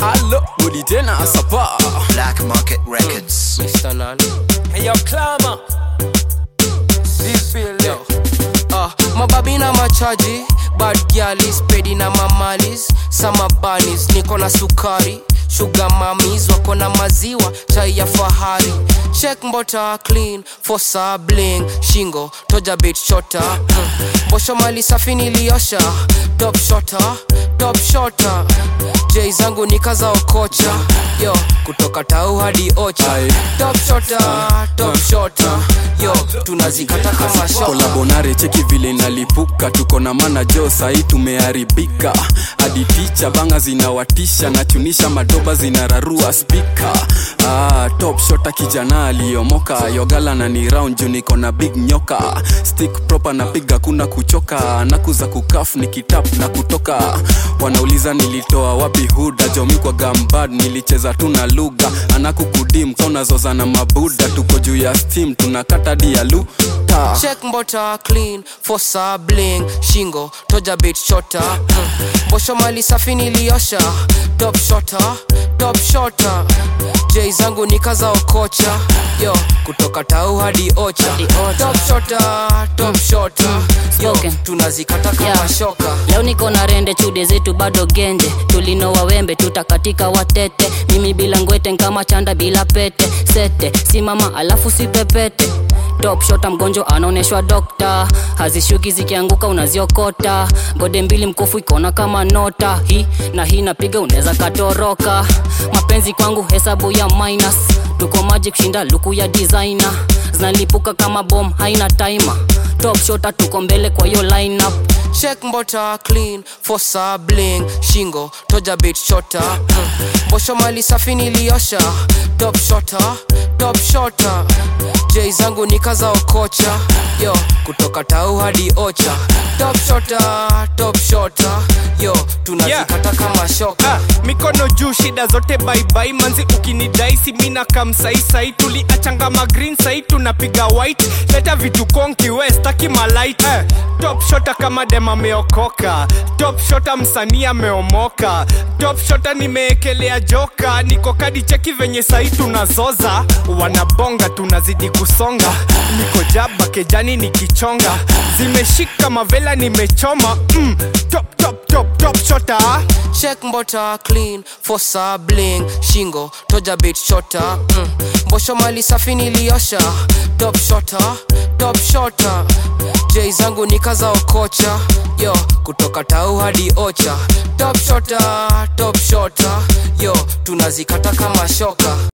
alo budi tena asapa Black Market Records. Mr. Nan. Hey, yo, Clama. This feel Yo. Uh, mababi na machaji bad gyalis pedi na mamalis sama banis niko na sukari shuga mamis wako na maziwa chai ya fahari check mbota clean fosa bling shingo toja bit shota mm. bosho mali safi niliosha top shota top shota j zangu nikaza okocha yo kutoka tau hadi ocha Aye. top shota top shota yo tunazikata kama shoka kolabonare cheki vile inalipuka tuko na mana jo sahii tumeharibika hadi ticha banga zinawatisha nachunisha madoba zinararua spika ah, top shota kijana aliyomoka yogala na ni round juu niko na big nyoka stick proper napiga kuna kuchoka nakuza kukaf nikitap na kutoka wanauliza nilitoa wapi huda jomi kwa gambad nilicheza tu na lugha anakukudim kaunazoza na mabuda tuko juu ya steam tunakata dialuta check mbota clean fosa bling shingo toja bit shota mm. bosho mali safi niliosha top shota top shota j zangu nikaza okocha yo kutoka tau hadi ocha Hadi ocha. top shota top shota yo Spoken. tunazikata kama Yeah. shoka leo niko na rende chude zetu bado genje tulinoa wembe tutakatika watete mimi bila ngwete kama chanda bila pete sete simama alafu sipepete top shota mgonjwa anaonyeshwa dokta hazishuki zikianguka unaziokota gode mbili mkufu ikona kama nota hii na hii napiga unaweza katoroka mapenzi kwangu hesabu ya minus tuko maji kushinda luku ya designer zinalipuka kama bom haina timer top shota tuko mbele kwa hiyo lineup check mbota clean fosa bling shingo toja bit shota mm. bosho mali safi niliosha top shota top shota j zangu nikaza okocha yo kutoka tau hadi ocha top shota top shota yo tunazikata kama shoka Ah, mikono juu shida zote baibai manzi ukinidaisi mina kamsaisai tuliachanga magreen sai tunapiga white leta vitu konki westaki malight eh, top shota kama dem ameokoka top shota msanii ameomoka top shota nimeekelea joka niko kadi cheki venye sai tunazoza wanabonga tunazidi kusonga niko jaba kejani nikichonga zimeshika mavela nimechoma mm, top top top top shota check mbota clean fosa bling shingo toja bit shota mm. bosho mali safi niliosha top shota top shota j zangu nikaza okocha yo kutoka tau hadi ocha top shota top shota yo tunazikata kama shoka